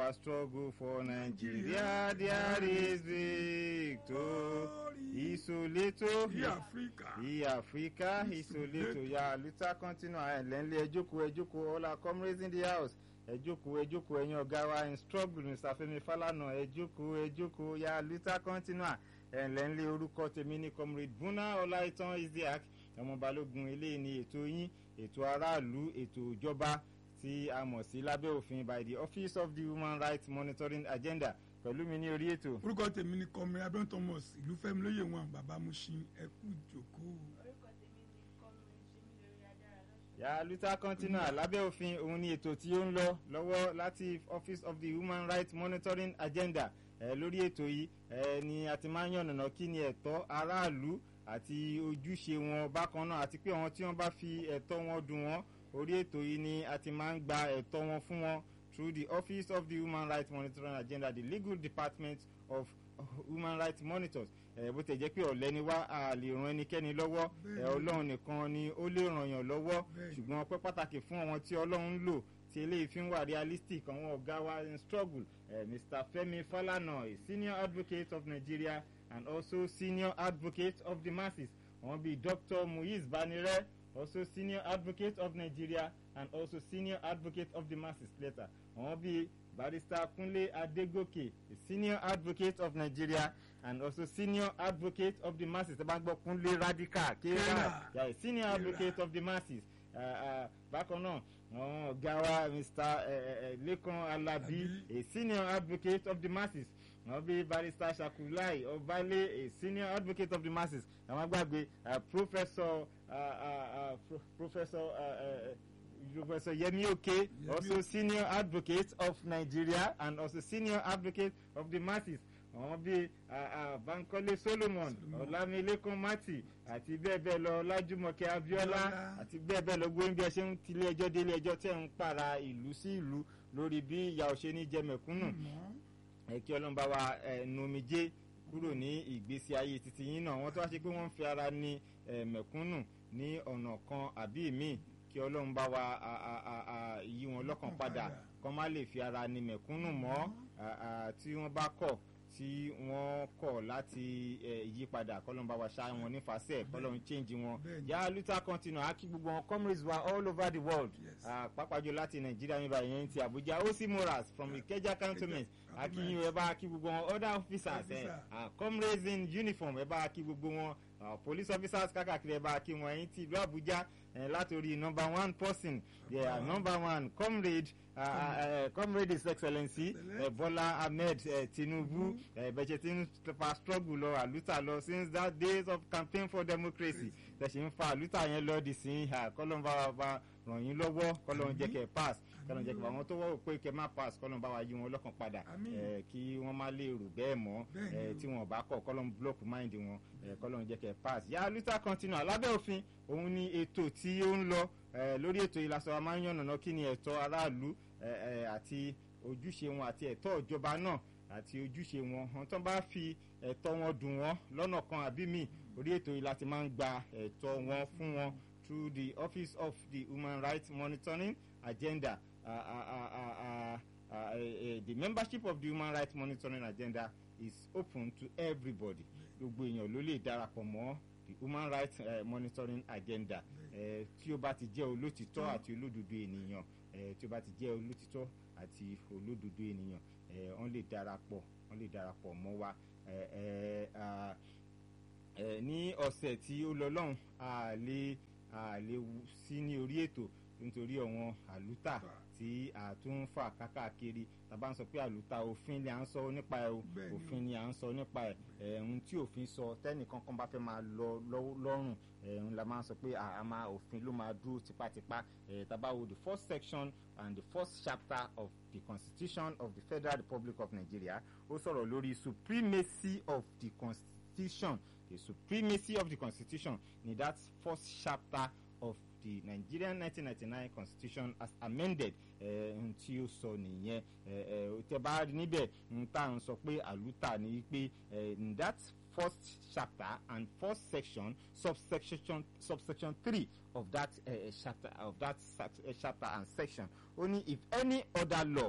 our struggle for Nigeria, there is victory. Isoleto. Ní Áfíríkà. Ní Africa, Isoleto. Ya Luther continue ẹ̀lẹ́nlẹ́ ẹjókòó ẹjókòó all our comrades in the house. Ẹjókòó ẹjókòó ẹ̀yin ọ̀gá wa in struggle Mr. Femi Falana ẹjókòó ẹjókòó ya Luther continue ẹ̀lẹ́nlẹ́ orúkọ tèmi ní comrade Buna Ọláìtàn Isiaq ọmọ balógun eléyìí ni ètò yín ètò aráàlú ètò ìjọba tí a mọ̀ sí lábẹ́ òfin by the office of the human rights monitoring agenda pẹ̀lú mi ní orí ètò. Orúkọ tèmi ni Kọ́mìrì Abẹ́rẹ́ Thomas ìlú Fẹ́mi lóye wọn bàbá Mushin ẹkú ìjókòó. orúkọ tèmi ni kọ́mìnrin ṣẹ́mi lórí adára lọ́sùn. yà luther continua lábẹ́ òfin òun ni ètò tí ó ń lọ lọ́wọ́ láti office of the human rights monitoring agenda ẹ lórí ètò yìí ẹ ni a ti máa ń yànnàná kí ni ẹ̀tọ́ aráàlú àti ojúṣe wọn bákan náà àti pé àwọn tí wọ́n bá fi ẹ̀tọ́ wọn dùn wọ́n orí ètò yìí ni a ti máa ń gba ẹ̀tọ́ wọn fún wọn through the office of the human rights monitoring agenda the legal department of human rights monitors ẹ bó tẹ̀ jẹ́ pé ọ̀lẹ́ ni wá a lè ran ẹnikẹ́ni lọ́wọ́ ẹ Bẹ́ẹ̀ni. ọlọ́run nìkan ni ó lè ràn yàn lọ́wọ́ Bẹ́ẹ̀ni. ṣùgbọ́n ọpẹ́ pàtàkì fún àwọn tí ọlọ́run ń lò tí eléyìí fi ń wà realistic àwọn ọ̀gá wa in struggle eh, mr femi falana a senior advocate of nigeria and also senior advocate of the masses àwọn bíi dr muiz banire also senior advocate of nigeria and also senior advocate of the masses later àwọn bíi barrister kunle adegoke a senior advocate of nigeria and also senior advocate of the masses ẹ bá ń gbọ́ kunle radical kéèrà Kéèrà. yeah, a senior Kéèrà. advocate of the masses uh, uh, bákan náà àwọn ọ̀gá wa mr uh, uh, lekan alabi Alabi. a senior advocate of the masses wọ́n bí barrister shakulai ọbalẹ a senior advocate of the masses àwọn agbàgbé uh, professor uh, uh, uh, pro professor uh, uh, Professor Yemi Oke, Yemi also Oke. senior advocate of Nigeria and also senior advocate of the masses. Àwọn bíi uh, uh, Bankole Solomon, Solomon. Ọlámilékan Mati àti bẹ́ẹ̀ bẹ́ẹ̀ lọ Lájúmọ̀kẹ́ Abíọ́lá Abíọ́lá. àti bẹ́ẹ̀ bẹ́ẹ̀ lọ gbóyún bí ẹ ṣe ń tilé ẹjọ́ délé ẹjọ́ tẹ̀ ń para ìlú sí ìlú lórí bí ìyà òṣè ní jẹ mẹ̀kúnnù Mọ́. ẹ kí ọlọ́run bá wa ẹ, nu omijé kúrò ní ìgbésí ayé títí yín náà wọ́n tó wá ṣe pé wọ́n ń fi ara ní ẹ, mẹ̀kúnnù ní ọ̀nà kan àbí míì kí ọlọ́run bá wa a, a, a, a, yí wọn lọ́kàn padà kọ́ má lè fi ara ní mẹ̀kúnnù mọ́ a, a, tí wọ́n bá kọ̀ tí wọ́n kọ̀ láti ẹ, yí padà kọ́lọ́run bá wa ṣá wọn nífàsẹ́ kọ́lọ́run change wọn Bẹ́ẹ̀ni. yà luther continue á kí gbogbo wọn comrades wa all over the world Yes. Ah, pàápàá jù láti nàìjíríà níbà yẹn ti àbújá ó sì moras from ìkẹjà cantonment akínyìn ẹ bá kí gbogbo wọn other officers ẹ Officer. ah, comrades in uniform ẹ bá kí gbogbo wọn ah, police officers kákàkiri ẹ bá kí wọn ẹyin ti ìlú àbújá ẹ látòrí number one person yeah, number one comrade uh, uh, comrade his excellency uh, bola ahmed uh, tinubu ẹ bẹ̀ṣẹ̀ tí ń fa struggle lọ àlùtà lọ since that days of campaign for democracy tẹ̀sí ń fa àlùtà yẹn lọ di sí kọ́lọ́n bá wa ràn yín lọ́wọ́ kọ́lọ́n jẹ́ kẹ́ pass kọ́lọ́n jẹ́ kẹ́ àwọn tó wọ́n pé kẹ́ má pass kọ́lọ́n bá wa yí wọn lọ́kàn padà Àmín. ẹ, kí wọ́n má lè rò bẹ́ẹ̀ mọ́ Bẹ́ẹ̀ ni ẹ, o. tí wọ́n bá kọ̀ kọ́lọ́n block mind wọn ẹ, kọ́lọ́n jẹ́ kẹ́ pass yà luther continue alábẹ́ òfin òun ni ètò tí ó ń lọ ẹ, lórí ètò ìlàsọ wa máa ń yànnàná kí ni ẹ̀tọ́ aráàlú ẹ, ẹ, àti ojúṣe wọn àti ẹ̀tọ́ ìjọba náà àti ojúṣe wọn àwọn tó bá fi ẹ̀tọ́ wọn dùn wọ́n lọ́nà kan àbí míì orí ètò yìí láti máa ń gba ẹ̀tọ́ wọn fún wọn through the office of the human rights monitoring agenda uh, uh, uh, uh, uh, uh, uh, the membership of the human rights monitoring agenda is open to everybody gbogbo èèyàn ló lè darapọ̀ mọ́ the human rights uh, monitoring agenda uh, tí ó bá ti jẹ́ olótìtọ́ àti olódodo ènìyàn uh, tí ó bá ti jẹ́ olótìtọ́ àti olódodo ènìyàn uh, wọ́n lè darapọ̀ wọ́n lè darapọ̀ mọ́ wa uh, uh, uh, uh, ní ọ̀sẹ̀ tí ó lọ lọ́hùn a lè a lè wú sí ní orí ètò nítorí àwọn àlùtà tí a tún ń fà kákàkiri tàbá ń sọ pé àlùtà òfin ni à ń sọ nípa ẹ o Bẹ́ẹ̀ni o. òfin ni à ń sọ nípa ẹ ẹ̀hún tí òfin sọ tẹ́nìkan kan bá fẹ́ máa lọ lọ́- lọ́rùn ẹ̀hún la máa ń sọ pé à- a máa òfin ló máa dúró tipátipá ẹ̀ tàbá wo the first section and the first chapter of the constitution of the federal republic of nigeria ó sọ̀rọ̀ lórí supremacy of the constitution the supremacy of the constitution ni that first chapter of the nigerian 1999 constitution as amended ohun tí ó sọ nìyẹn eh, eh, tẹ bá rí níbẹ̀ ń tà ń sọ pé àlùtà ni pé eh, in that first chapter and first section subsection subsection three of that uh, chapter of that sac- uh, chapter and section only if any other law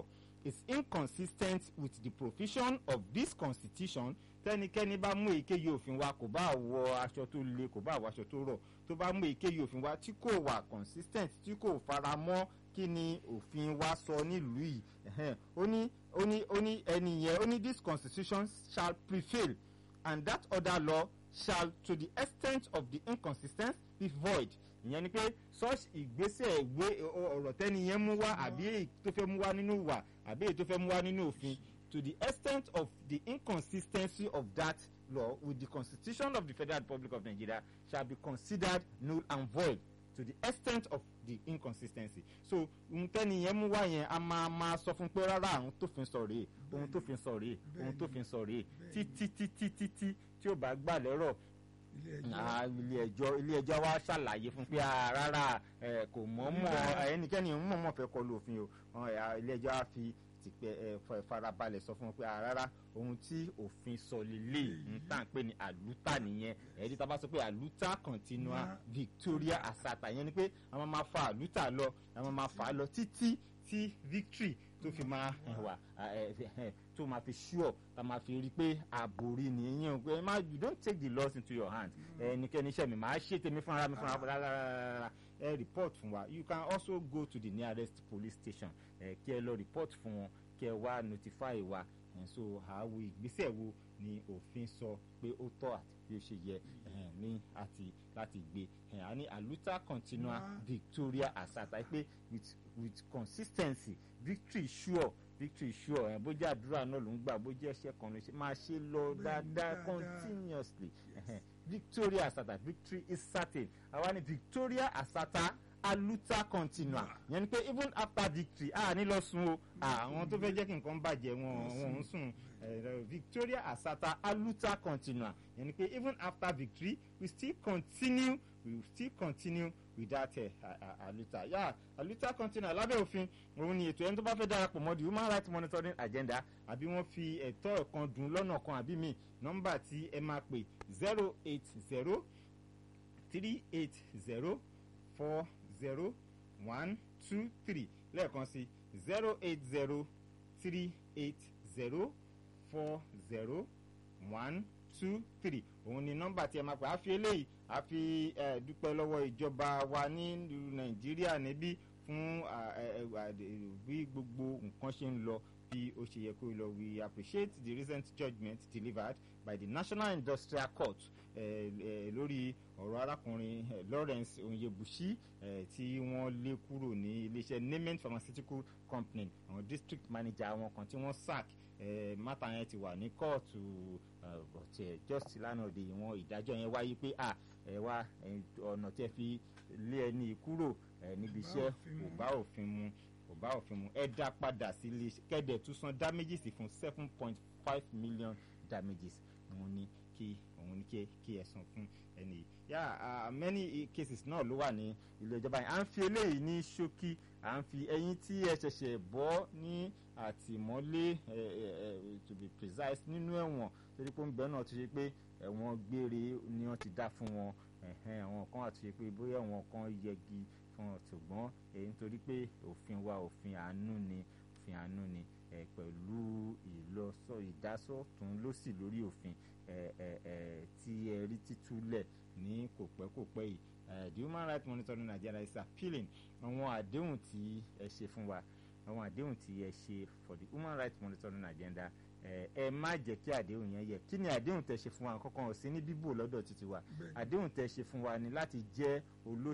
is inconsistent with the provision of this constitution tẹnikẹ́ni bá mú èyíkéyìí òfin wa kò bá wọ aṣọ tó le kò bá wọ aṣọ tó rọ̀ tó bá mú èyíkéyìí òfin wa tí kò wà consistent tí kò fara mọ́ kí ni òfin wa sọ nílùú yìí ẹ̀hẹ́n. ó ní ó ní ó ní ẹni yẹn ó ní this constitution shall prevail and that other law shall to the extent of the inconsistency be void ìyẹn ni pé such ìgbésẹ̀ ìwé ọ̀rọ̀ tẹ́ni yẹn mú wá àbí èyí tó fẹ́ mú wá nínú ìwà àbí èyí tó fẹ́ mú wá nínú òfin to the extent of the inconsistency of that law with the constitution of the federal republic of nigeria shall be considered null and void to the extent of the inconsistency so ohun tẹ́ni yẹn mú wá yẹn a máa máa sọ fún pé rárá ohun tó fi ń sọ rèé ohun tó fi ń sọ rèé ohun tó fi ń sọ rèé títí títí títí tí ó bá gbà lẹ́rọ̀ ilé ẹjọ́ Ah, ilé ẹjọ́ ilé ẹjọ́ wa ṣàlàyé fún pé ah, rárá ẹ kò mọ̀ọ́mọ̀ ẹnikẹ́ni ń mọ̀ọ́mọ̀ fẹ́ kọlu òfin o Wọn, eh, ilé ẹjọ́ á fi tìpẹ́ ẹ fa- farabalẹ̀ sọ fún wọn pé ah, rárá ohun tí òfin sọ lélẹ̀ ń tà ń pè ní àlùtà nìyẹn ẹ̀ẹ́dí tá a bá sọ pé àlùtà continua Yeah. victoria asata yẹn ni pé àwọn máa fa àlùtà lọ àwọn máa fà á lọ títí tí victory tó fi máa eh, wà ah, eh, eh, tó máa fi sure tá a máa fi rí i pé àbòrí nìyẹn pé má you don't take the laws into your hand ẹnikẹ́ni iṣẹ́ mi máa ṣe tèmi fúnra mi fúnra rárá ẹ report fún wa you can also go to the nearest police station ẹ kí ẹ lọ report fún wọn kí ẹ wá notify wa ẹ so àwo ìgbésẹ̀ wo ni òfin sọ pé ó tọ́ àti bí ó ṣe yẹ ẹ, ní àti láti gbé ẹ, a ní aluta continua Wá. victoria asata pé with with consistency victory sure victory sure ẹ bójú àdúrà náà ló ń gbà bójú ẹ̀ṣẹ̀ kan ló ṣe máa ṣe lọ Bẹ́ẹ̀ni, dáadáa dáadáa. continuously ẹhẹn. victoria asata victory is certain àwa ni victoria asata aluta continua yẹn ni pé even after victory a ní lọ sùn o àwọn tó fẹ́ jẹ́ kí nǹkan bàjẹ́ wọn wọn ń sùn Eh, victoria asata aluta continua yẹn ni pé even after victory we still continue we will still continue with that uh, uh, aluta yeah aluta continua lábẹ́ òfin òun ni ètò ẹni tó bá fẹ́ darapọ̀ mọ́ the human rights monitoring agenda àbí wọ́n fi ẹ̀tọ́ ẹ̀kan dùn lọ́nà kan àbí mi nọ́mbà tí ẹ máa pè zero eight zero three eight zero four zero one two three lẹ́ẹ̀kan sí zero eight zero three eight zero four zero one two three òun ni nọ́mbà tí ẹ máa pè á fi eléyìí á fi eh, dúpẹ́ lọ́wọ́ ìjọba wa ní ìlú nàìjíríà níbí fún ah, eh, eh, ah, de- bí gbogbo nǹkan ṣe ń lọ bí ó ṣe yẹ kó lọ we appreciate the recent judgement delivered by the national industrial court eh, eh, lórí ọ̀rọ̀ arákùnrin eh, lawrence onyebushi eh, tí wọ́n lé kúrò ní iléeṣẹ́ nemen pharmaceutical company àwọn district manager àwọn kan tí wọ́n sack eh, mátà yẹn ti wà ní kóòtù eh, but eh, just lánàá òde ìwọ̀n ìdájọ́ yẹn wáyé pé à ẹ wá eh, ọ̀nà tí ẹ fi lé ẹni kúrò eh, níbi Kò bá iṣẹ́ òfin mu. kò bá òfin mu kò bá òfin mu ẹ dá padà sí ilé kẹ́dẹ̀ tún san damages fún seven point five million damages òun ni kí òun ni kí kí ẹ san fún ẹni yìí yà á many cases náà ló wà ní ilé ìjọba yìí à ń fi eléyìí ní ṣókí à ń fi ẹyin tí ẹ ṣẹ̀ṣẹ̀ bọ́ ní àtìmọ́lé ẹ ẹ ẹ to be precise nínú ẹ̀wọ̀n torí pé ń bẹ́ẹ̀ náà ti ṣe pé ẹ̀wọ̀n gbére ni wọ́n ti dá fún wọn ẹ̀hẹ́n àwọn kan àti ṣe pé bóyá àwọn kan yẹgi fún wọn ṣùgbọ́n èyí nítorí pé òfin wa òfin àánú ni òfin àánú ni ẹ pẹ̀lú ìlọsọ ìdásọ̀tún lọ́sì lórí òfin ẹ ẹ ẹ tí ẹ rí títúlẹ̀ ní kò pẹ́ kò pẹ́ yìí ẹ the human rights monitoring nigeria is appealing àwọn àdéhùn tí ẹ ṣe fún wa àwọn àdéhùn tí ẹ ṣe for the human rights monitoring agenda ẹ ẹ má jẹ́ kí àdéhùn yẹn yẹ kí ni àdéhùn tẹ ṣe fún wa kankan ò sí ní bíbò lọ́dọ̀ títí wa Bẹ́ẹ̀ni. àdéhùn tẹ ṣe fún wa ni láti jẹ́ olóṣèlú